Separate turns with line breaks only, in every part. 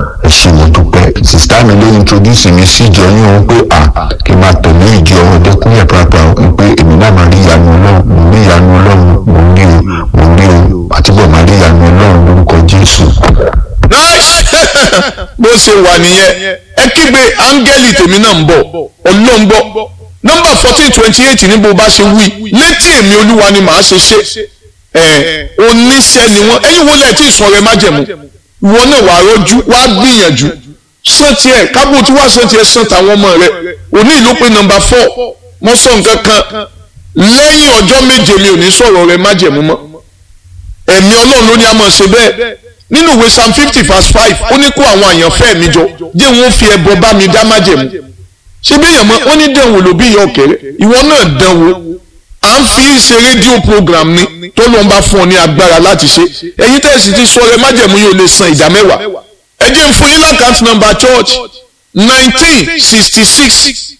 ẹ ṣé mo dúpẹ́ sista mi ló introduce mi sí ìjọ yín òun pé à kí n máa tẹ̀lé ìjọ ọdẹkùnlé pàápàá pé èmi náà máa rí ìyanu ọlọ́run mo rí ìyanu ọlọ́run mo rí o mo rí o àtibọ̀ máa rí ìyanu ọlọ́run lórúkọ jésù.
nice bó ṣe wà nìyẹn ẹ kígbe áńgẹ́lì tèmi náà ń bọ̀ ọlọ́run gbọ́ nọ́mbà fourteen twenty eight ní bó bá ṣe wí létí èmi olúwa ni màá ṣe ṣe ẹ oníṣẹ́ ni wọ́n ẹ̀yin wo lẹ́ẹ̀ tí ìsun ọrẹ májẹ̀mú ìwọ náà wàá rọ́jú wàá gbìyànjú sàn tiẹ̀ kábò tí wàá sàn tiẹ̀ sàn tàwọn ọmọ rẹ òní ìlú pé nọ́mbà four mo sọ nǹkan kan lẹ́yìn ọjọ́ méje mi ò ní sọ̀rọ̀ ọrẹ májẹ̀mú mọ́ ẹ̀mí ọlọ́run ló ní a máa ṣe bẹ́ẹ̀ nínú ìwé psalm fifty verse five ó ní kó àwọn àyànfẹ́ mi jọ jẹ́ wọn fi ẹbọ bá mi dá májẹ̀mú ṣé bí èèyàn mọ́ ó ní dẹ̀wò ló bí ìyá ọ̀kẹ́rẹ́ ìwọ náà dẹ̀wò à ń fi ṣe rédíò program ni tó ló ń bá fún ọ ní agbára láti ṣe ẹ̀yin tẹ̀sí ti sọ ẹ májẹ̀mú yóò lè san ìdá mẹ́wàá ẹ jẹ́ n fún yín lákàtúntì number church nineteen sixty six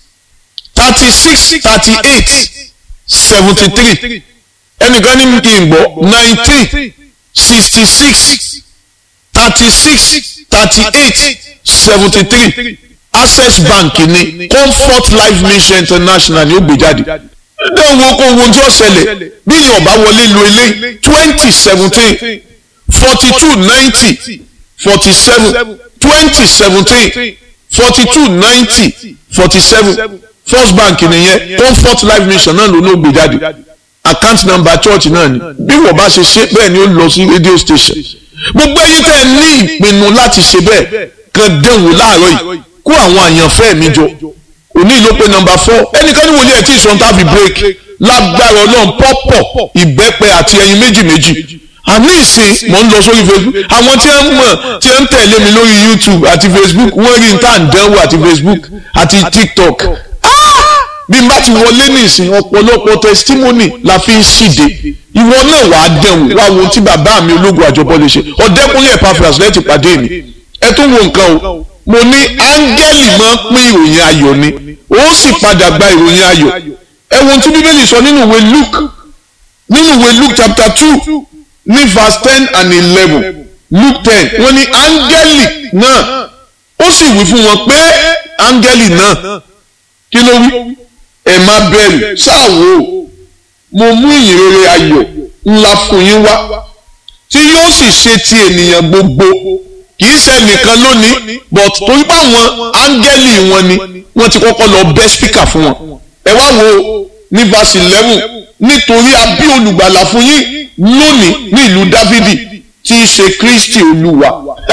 thirty six thirty eight seventy three ẹnìkan ní kí n gbọ́ nineteen sixty six thirty six thirty eight seventy three access bank ní comfort life mission international ní ó gbé jáde ní owó kó owó tí ó ṣẹlẹ̀ bí yóò bá wọlé lo ilé twenty seventeen forty two ninety forty seven twenty seventeen forty two ninety forty seven first bank nìyẹn comfort life mission náà ló ní ó gbé jáde account number church náà ni bí wọ́n bá ṣe ṣe bẹ́ẹ̀ ni ó lọ sí radio station gbogbo ẹ̀yin tẹ́ ẹ ní ìpinnu láti ṣe bẹ́ẹ̀ kan dẹ̀wò láàárọ̀ yìí kó àwọn àyànfẹ́ mi jọ òní ló pé nọ́mbà four ẹnìkan ní wòlíì ẹ̀ tí ìṣòro tá a fi break lágbára ọlọ́run pọ́pọ̀ ìbẹ́pẹ àti ẹyin méjì méjì àní ìsìn mò ń lọ sórí facebook àwọn tí ń mọ̀ tí ń tẹ̀lé mi lórí youtube àti facebook wọ́n rí n tá à ń dánwò àti facebook àti tiktok bí n bá ti wọlé ní ìsìn ọ̀pọ̀lọpọ̀ testimony la fi ń ṣìde ìwọ náà wàá dẹ̀wò wá wo tí bàbá mi ológun àjọbọ lè ṣe ọ̀dẹ́kùnrin Epaphras lẹ́tì pàdé mi ẹ tún wo nǹkan o mo ní áńgẹ́lì máa ń pín ìròyìn ayọ̀ ni ó sì padà gba ìròyìn ayọ̀ ẹ wo tí bíbélì sọ nínú ìwé Luke nínú ìwé Luke chapter two ní verse ten and eleven Luke ten wọ́n ní áńgẹ́lì náà ó sì wí fún wọn pé áńgẹ́lì náà kí ló wí ẹ má bẹ̀rù ṣáàwó mo mú ìyìnrere ayọ̀ ńlá fún yín wá tí yóò sì ṣe ti ènìyàn gbogbo kì í ṣe nìkan lónìí but torí pé àwọn áńgẹ́lì wọn ni wọ́n ti kọ́kọ́ lọ bẹ́ spíkà fún wọn ẹ wá wo ní verse eleven nítorí a bí olùgbàlà fún yín lónìí ní ìlú dávidi tí í ṣe kristi olúwa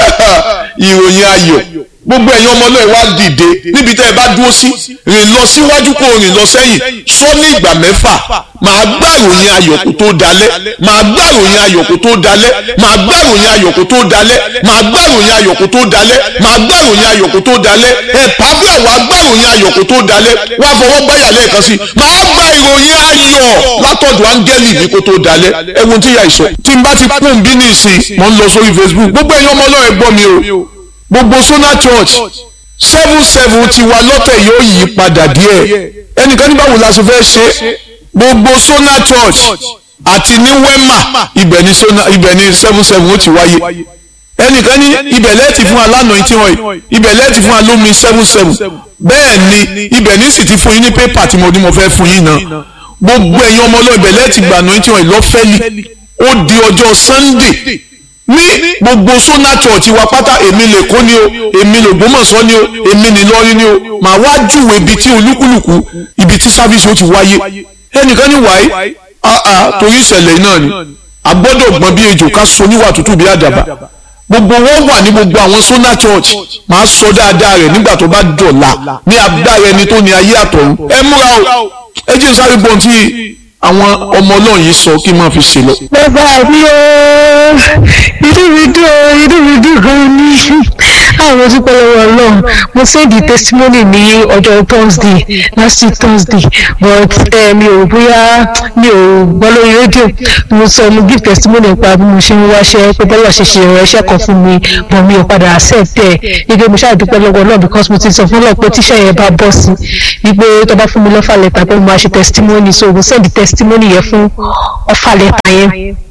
ìròyìn ayọ̀ gbogbo ẹ̀yin ọmọ náà wá dìde níbi tẹ́ ẹ bá dúró sí rìn lọ síwájú kó rìn lọ sẹ́yìn sọ ní ìgbà mẹ́fà màá gbá ìròyìn ayọ̀ kó tó dalẹ̀ màá gbá ìròyìn ayọ̀ kó tó dalẹ̀ màá gbá ìròyìn ayọ̀ kó tó dalẹ̀ màá gbá ìròyìn ayọ̀ kó tó dalẹ̀ màá gbá ìròyìn ayọ̀ kó tó dalẹ̀ ẹ̀ pàbíà wàá gbá ìròyìn ayọ̀ kó tó dalẹ̀ wàá fọwọ́ gbáyà lẹ́ẹ̀kan sí màá gbá ìròyìn ayọ̀ látọ̀dọ̀ áńgẹ́lì mi kó tó dalẹ̀ ẹ̀wọ̀n tí yà ìsọ tí n bá ti kún bí ní ìsìn mò ń lọ sórí Facebook gbogbo ẹ̀yin ọmọ náà ẹ gbọ́ mi o gbogbo Sona Church seven seven ti wa lọ́tẹ̀ yóò yí padà díẹ̀ ẹnìkan ní báwo la ṣe fẹ́ ṣe gbogbo Sona Church àti ní Wema ibẹ̀ ní Sona ibẹ̀ ní seven seven ó ti wáyé ẹnìkan ní ibẹ̀ lẹ́ẹ̀tì fún alánà tí wọ́n yìí ibẹ̀ lẹ́ẹ̀tì fún alómi seven seven bẹ́ẹ̀ ni ibẹ̀ ní sì ti fún yín ní pépà tí mo ní mo fẹ́ fún yín náà gbogbo ẹ̀yin ọmọ ọlọ́ọ̀ ibẹ̀ lẹ́ẹ̀tì gbà náà tí wọ́n yìí lọ́fẹ́lì ó di ọjọ́ Sunday ní gbogbo Sona Church wa pátá èmi lè kó ni o èmi lè gbọ́mọ̀sọ́ ni o èmi ní lọ́rí ni o màá wá júwèé ibi tí olúkúlùkù ibi tí sáfíìsì ó ti wáyé ẹnìkan ní wáyé àà torí ìṣẹ̀lẹ̀ náà ni a gbọ́dọ̀ gbọ́n bí ejò ká so níwà tútù bí àdàbà gbogbo wọn wà ní gbogbo àwọn Sona Church màá sọ dáadáa rẹ̀ nígbà tó bá dọ̀la ní agbára ẹni tó ní ayé àtọ̀run ẹ múra o ẹ jẹ́ sáré gbọ́n tí àwọn ọmọ náà yìí sọ kí n máa fi ṣe lọ.
bàbá mi ooo inú mi dùn ooo inú mi dùn gan ni àwọn dúpẹ́ lọ́wọ́ ọlọ́run mo sẹ́ndì testimony ní ọjọ́ thursday last week thursday but mi ò bóyá mi ò gbọ́ lórí rédíò mo sọ mo give testimony nípa bí mo ṣe ń wáṣẹ́ pé bọ́lá ṣe ṣe ìrọ̀ iṣẹ́ kan fún mi but mi ò padà accept ẹ̀ wípé mo ṣáà dúpẹ́ lọ́wọ́ ọlọ́run because mo ti sọ fún ọlọ́run pé tíṣẹ́ yẹn bá bọ́ sí wípé tó bá fún mi lọ́fà lẹ́tà pé mo máa ṣe testimony so mo sẹ́ndì testimony yẹn fún ọfà lẹ́tà yẹn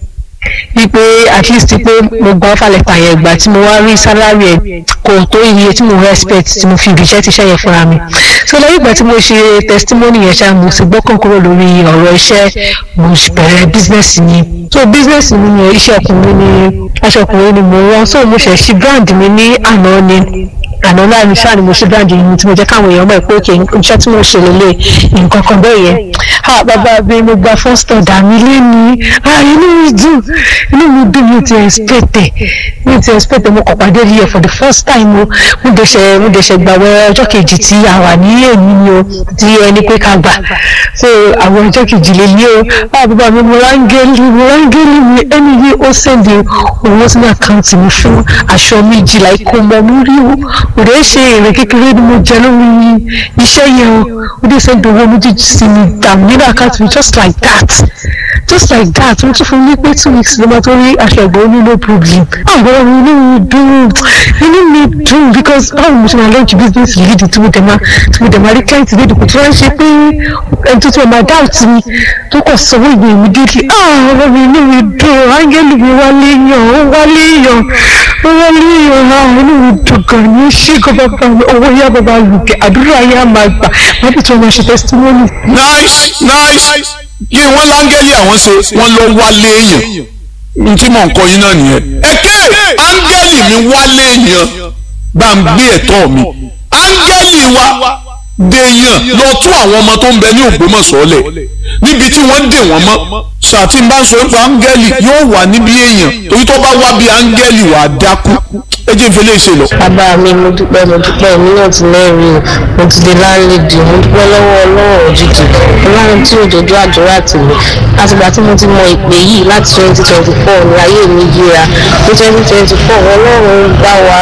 wípé at least pé mo gba ọ́fà lẹ́tà yẹn gbà tí mo wá rí sálárì ẹ̀ kò tó iye tí mo respect tí mo fi ibi iṣẹ́ ti ṣẹ́ yẹn fúnra mi so lẹ́yìn ìgbà tí mo ṣe testimony yẹn ṣá mo sì gbọ́kàn kúrò lórí ọ̀rọ̀ iṣẹ́ mo sì bẹ̀rẹ̀ business mi so business mi ni iṣẹ́ ọkùnrin ni aṣọ ọkùnrin ni mo rán so mo ṣẹ̀ ṣí brand mi ní àná ni àná láàrin ṣáà ni mo ṣe brand yìí tí mo jẹ́ káwọn èèyàn mọ̀ pé òkè iṣẹ́ tí mo ṣe lélẹ̀ nǹkan kan bẹ́ẹ̀ yẹn ah bàbá mi mo gba first order mi léni ah inú mi dùn inú mi dùn mi ti expect ẹ̀ mi ti expect ẹ̀ mo kàn pàdé rí ẹ̀ for the first time o mo dẹ̀ṣẹ̀ mo dẹ̀ṣẹ̀ gbàwẹ̀ ọjọ́ kejì tí a wà ní èmi ni o tí ẹni pé ká gbà so àwọn ọjọ́ kejì lè lé o ah bàbá mi mo rángẹ́lì mo rángẹ́lì mi ẹni yìí ó sẹ́ndì owó sínú àkáǹtì mi fún aṣọ méjìlá ikú mọ́ mi rí o kò dé ṣe èrè kékeré ni mo jẹ lórí iṣẹ́ yẹn o ó dé sẹ́ndì owó méjèèjì sí mi dàmú nínú àkáǹtì mi just like that just like that wọ́n tún fún mi pé two weeks ló máa tó rí aṣọ ẹ̀gbọ́n ní no problem àwọn ọmọ inú mi dùn inú mi dùn because báwo mo ṣe máa launch business lead tí mo dẹ̀ máa tí mo dẹ̀ máa rí client lead kò tí wọ́n ṣe pé ẹni tó tún máa doubt mi tó kọ̀ sanwó ìgbé immediately ah ọmọ mi inú mi dùn áńgẹ́lì mi wálé yàn ó wálé yàn ó wálé yàn ah inú mi dùn gan ni ó ṣe gan bàbá mi owó yá bàbá lùkẹ́ àdúrà yá máa gbà wọ́n bí tí wọ́n máa ṣe testimony.
nice nice kí wọ́n láńgẹ́lì àwọn ṣe wọ́n lọ wálé èèyàn n tí mò ń kọ yín náà nìyẹn. èké áńgẹ́lì mi wálé èèyàn bá ń gbé ẹ̀tọ́ mi áńgẹ́lì wa dèèyàn lọ tú àwọn ọmọ tó ń bẹ ní Ògbómọ̀ṣọ́ lẹ̀ níbi tí wọ́n dè wọ́n mọ́ sàtì bá ń sọ pé áńgẹ́lì yóò wà níbi èèyàn torí tó bá wá bí áńgẹ́lì wà á dákú ẹ jẹ́ ìfẹ́lẹ́ ìṣe lọ.
bàbá mi mo dúpẹ́ mo dúpẹ́ èmi náà ti lẹ́rìí o mo ti di láńlẹ́dì mo dúpẹ́ lọ́wọ́ ọlọ́run òjijì ọlọ́run tí òjòjú àdúrà tì mí látìgbà tí mo ti mọ ìpè yìí láti twenty twenty four ní ayé mi yíra ní twenty twenty four ọlọ́run bá wa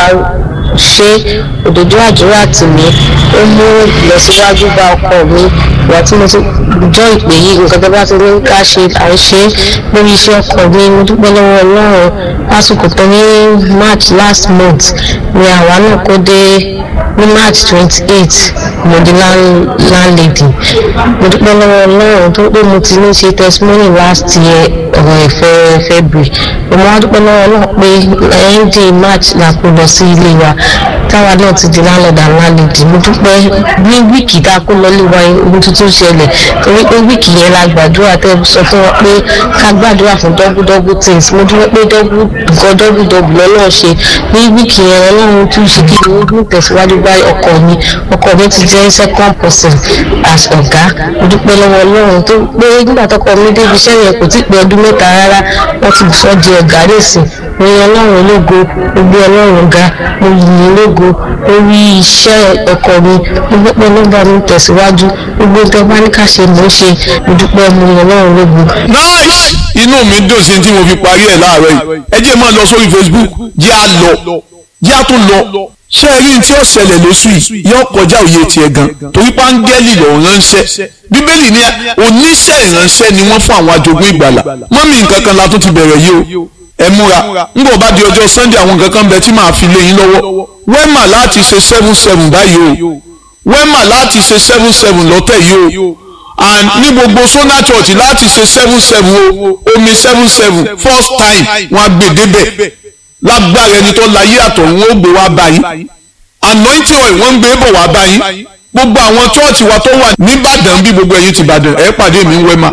ṣe òdòdó àdúrà tì mí ó mú ìlọsíwájú bá ọkọ mi ìgbà tí mo ti jọ ìpè yìí nǹkan tó bá ti ní ká ṣe à ń ṣe lórí iṣẹ́ ọkọ mi mo dúpẹ́ lọ́wọ́ ọlọ́run lásìkò tó ní march last month ni àwa náà kó dé ní march twenty eight mo di landlady mo dúpẹ́ lọ́wọ́ ọlọ́run tó pé mo ti ní ṣe testimony last year ọ̀rọ̀ ìfẹ́ february mo máa dúpẹ́ lọ́wọ́ ọlọ́run pé ẹ̀yìn di march la kó lọ sí ilé wa táwa náà ti di landlord and landlady mo dúpẹ́ ní wíìkì tá a kó lọ lé wa ohun tuntun ṣẹlẹ̀ torí pé wíìkì yẹn la gbàdúrà tẹ́ sọ fún wa pé ká gbàdúrà fún double double things mo dúpẹ́ pé double nǹkan double double lọ́lọ́run ṣe ní wíìkì yẹn ọlọ́run tún ṣe kí ni ó ní tẹ̀síwájú bá ọkọ mi ọkọ mi ti jẹ́ second person as ọ̀gá mo dúpẹ́ lọ́wọ́ ọlọ́run tó pé nígbà tọkọ mi débi iṣẹ́ yẹn kò tí ì pé ọdún mẹ́ta rárá wọ́n ti sọ di ọ̀gá lẹ́sìn mo yan ọlọ́run ológo mo gbé ọlọ́run ga mo yìn ológo orí iṣẹ́ ọkọ mi mo dúpẹ́ nọ́mbà mi tẹ̀síwájú gbogbo nǹkan bá ní ká ṣe mò ń ṣe mo dúpẹ́ mo yan ọlọ́run ológo.
nice inú mi dùn sí tí mo fi parí ẹ̀ láàárọ̀ yìí ẹ jẹ́ máa lọ sórí Facebook jẹ́ à lọ jẹ́ à tún lọ ṣé ẹ rí tí ó ṣẹlẹ̀ lóṣù yìí yóò kọjá òye tiẹ̀ gan torí páńgẹ́lì lọ́ọ́ ránṣẹ́ bíbélì ní oníṣẹ́ ìránṣẹ́ ni wọ́n fún àwọn ajogún ìgbàlà mọ́mí nǹkan kan la tún ti bẹ̀rẹ̀ yìí o ẹ múra ńgbọ̀ bá di ọjọ́ sunday àwọn nǹkan kan bẹ tí màá fi lé yín lọ́wọ́ wẹ́mà láti ṣe seven seven báyìí o wẹ́mà láti ṣe seven seven lọ́tẹ̀ yìí o and ní gbogbo sona church láti ṣe seven seven o omi seven seven first time wọn á gbé débẹ̀ lágbára ẹni tó láyé àtọ̀ wọn ó gbé wá báyìí anointing oil wọ́n ń gbé bọ̀ wá báyìí gbogbo àwọn chọ́ọ̀chì wa tó wà nìbàdàn bí gbogbo ẹ̀yin ti bàdàn ẹ̀ pàdé mi ń wẹ́mà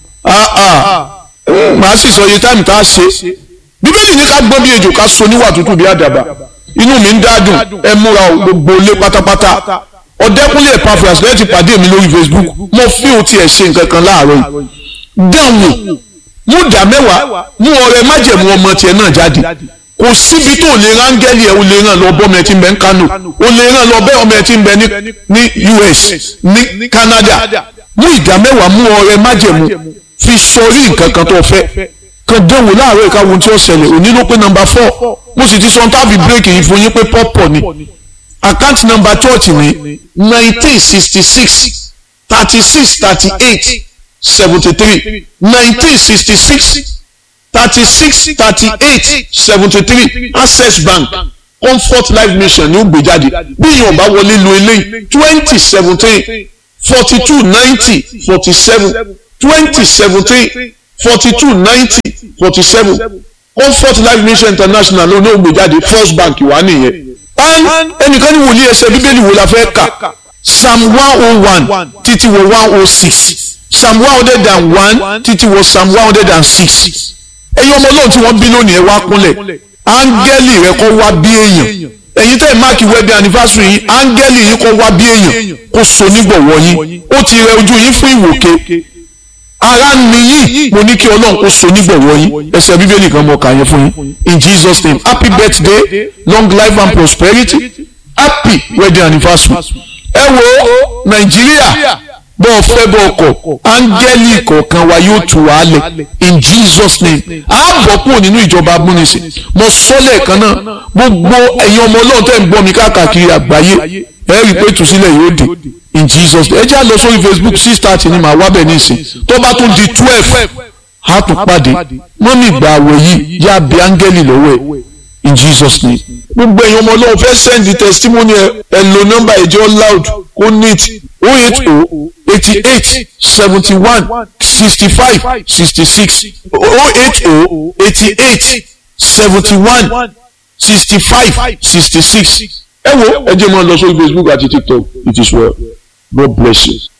màá sì sọ iye táìmù tá a ṣe bíbélì ní ká gbọ́n bí ejò ká so níwà tútù bí àdàbà inú mi ń dádùn ẹ múra o gbogbo ilé pátápátá ọ̀dẹ́kúnlé Epaphras lẹ́yìn ti pàdé mi lórí Facebook mo fi òun tiẹ̀ ṣe nǹkan kan láàárọ̀ yìí dáhùn mú dá mẹ́wàá mú ọrẹ májẹ̀mú ọmọ tiẹ̀ náà jáde kò síbi tó lè rángẹ́lì ẹ̀ o lè ràn lọ bọ́ ọmọ ẹ̀ tí ń bẹ ní Kano o lè ràn lọ bẹ́ ọmọ ẹ̀ tí ń bẹ ní US ní Canada mú ìdá mẹ́wàá mú ọrẹ májẹ̀mú fi sọrí nǹkan kan tó fẹ́ kan dánwò láàárọ̀ ìka ohun tí ó ṣẹlẹ̀ òní ló pé nọ́mbà four mo sì ti sọ tábì bírèkì yìí fún yín pé pọ́pọ̀ ni account number church ní nineteen sixty six thirty six thirty eight seventy three nineteen sixty six thirty six thirty eight seventy three access bank comfort life mission ní ó gbé jáde bí èèyàn bá wọlé lo eléyìí twenty seventeen forty two ninety forty seven twenty seventeen forty two ninety forty seven comfort life mission international ló ní ògbé jáde first bank wà nìyẹn and ẹnìkan ní wòlíì ẹsẹ̀ bíbélì wo la fẹ́ kà psalm one oh one títí wọ one oh six psalm one hundred and one títí wọ psalm one hundred and six ẹ̀yin ọmọ ọlọ́run tí wọ́n bí lónìí ẹ wá kúnlẹ̀ áńgẹ́lì rẹ kọ́ wá bí èèyàn ẹ̀yin tẹ́ ẹ̀ máàkì wẹ́bí anniversary yìí áńgẹ́lì yìí kọ́ wá bí èèyàn kó so nígbọ̀wọ́ yín ó ti rẹ ojú yín fún ìwòke ara ni yìí mo ní kí ọlọ́run kó so nígbọ̀wọ́ yín ẹsẹ̀ bíbélì kan mọ̀ kà yẹn fún yín in Jesus name happy birthday long life and prosperity happy wedding anniversary ẹ wo nàìjíríà bọ́ ọ fẹ́ bọ́ ọkọ̀ áńgẹ́lì kọ̀ọ̀kan wa yóò tù wá lẹ̀ in Jesus name a bọ̀ kúrò nínú ìjọba amúnisìn mo sọ lẹ́ẹ̀kan náà gbogbo ẹ̀yin ọmọ ọlọ́run tẹ̀ ń gbọ́ mi káàkiri àgbáyé ẹ rí i pé ìtúsílẹ̀ yóò dé in Jesus ẹ jẹ́ àlọ́ sórí Facebook six thirty ni màá wá bẹ̀ nísìn tó bá tún di twelve a tún pàdé mọ́mí ìgbà àwẹ̀ yìí yá bí áńgẹ́lì lọ́wọ́ ẹ̀ in Jesus name. gbogbo èèyàn ọmọ ọlọ́run fẹ́ send the testimony ẹ ẹ lo nọ́mbà ìjọ loud kó neat o eight o eighty eight seventy one sixty five sixty six o eight o eighty eight seventy one sixty five sixty six ẹ wo ẹ jẹ́ mọ́ lọ sórí Facebook àti TikTok it is well God bless you.